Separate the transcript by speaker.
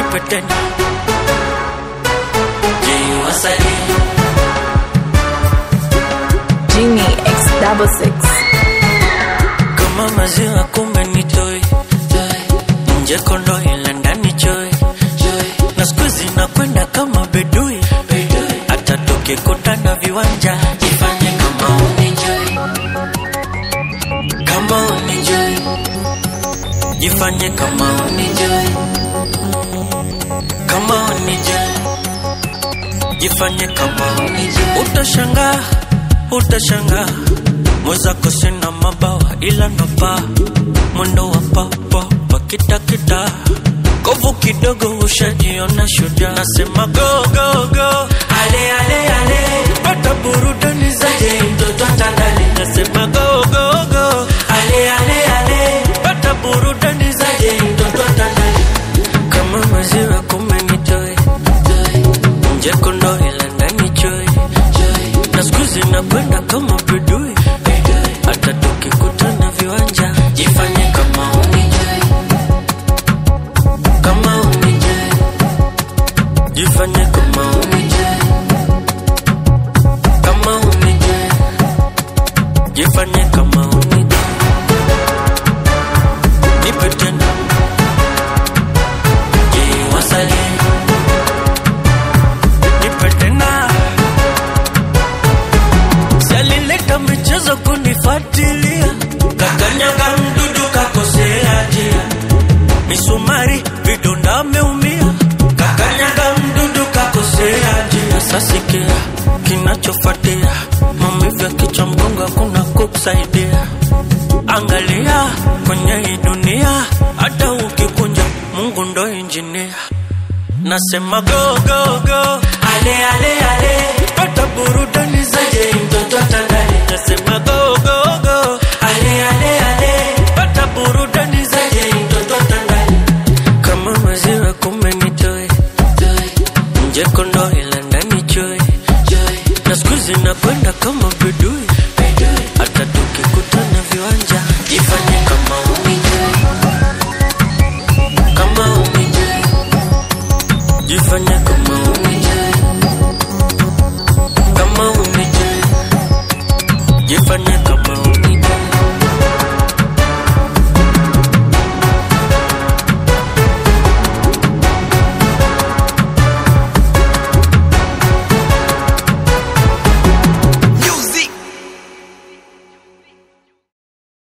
Speaker 1: nipe tena jiwasali
Speaker 2: Genie X double six.
Speaker 1: kama maziwa kumbe ni toi nje kondo ila ndani choi na siku zinakwenda kama bedui hata tukikutana viwanja jifanye kama unijoi kama unijoi jifanye kama unijoi kama unijoi jifanye kama unijoi utashangaa utashangaa mwenzako sina mabawa ila napaa mwendo wa papapa kitakita kovu kidogo ushajiona shuja nasema go go go ale ale ale pata burudani zaje mtoto atandale nasema go go go ale ale ale pata burudani zaje mtoto atandale kama maziwa kumenitoe nje kondo ila ndani choi na siku zinakwenda kama bedui hata tukikutana viwanja jifanye kama unijui kama unijui jifanye kama unijui kama unijui jifanye kama unijui nipe tena jiwasali nipe tena salileta michezo kunifuatilia kakanyaga mdudu kakosea njia misumari vidonda ameumia kakanyaga mdudu kakosea njia sasikia kinachofuatia maumivu ya kichwa mgongo hakuna kukusaidia angalia kwenye hii dunia hata ukikunja mungu ndo injinia nasema go go go ale ale ale pata burudani zaje mtoto atanda